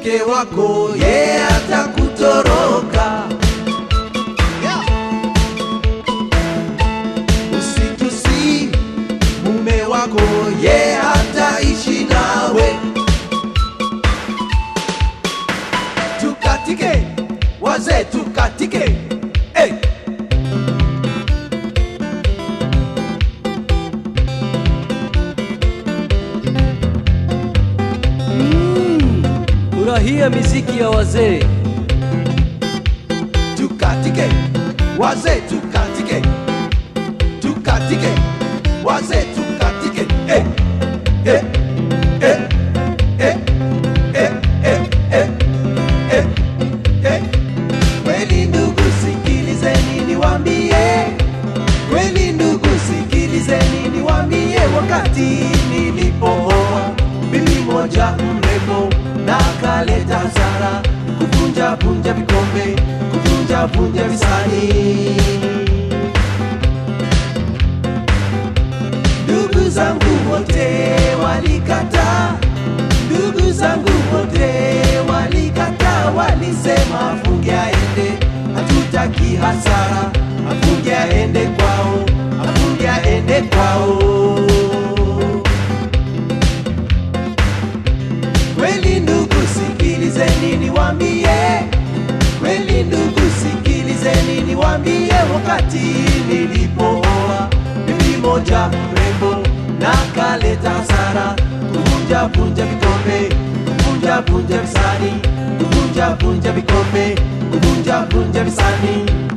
mke wako ye atakutoroka. Usitusi mume wako ye hataishi nawe. Tukatike wazee, tukatike hey. Furahia miziki ya wazee. tukatike wazee tukatike tukatike wazee tukatike eh, eh, eh, eh, eh, eh, eh, eh, eh. kweli ndugu sikilizeni niwambie kweli ndugu sikilizeni niwambie wakati nilipooa bibi moja mrembo na kaleta hasara kuvunja vunja vikombe kuvunja vunja visani ndugu zangu wote walikata ndugu zangu wote walikata walisema afunge aende hatutaki hasara afunge aende kwao afunge aende kwao kweli ndugu sikilizeni niwambie kweli ndugu sikilizeni niwambie wakati nilipooa bibi moja mrembo na kaleta hasara kuvunja vunja vikombe kuvunja vunja visani kuvunja vunja vikombe kuvunja vunja visani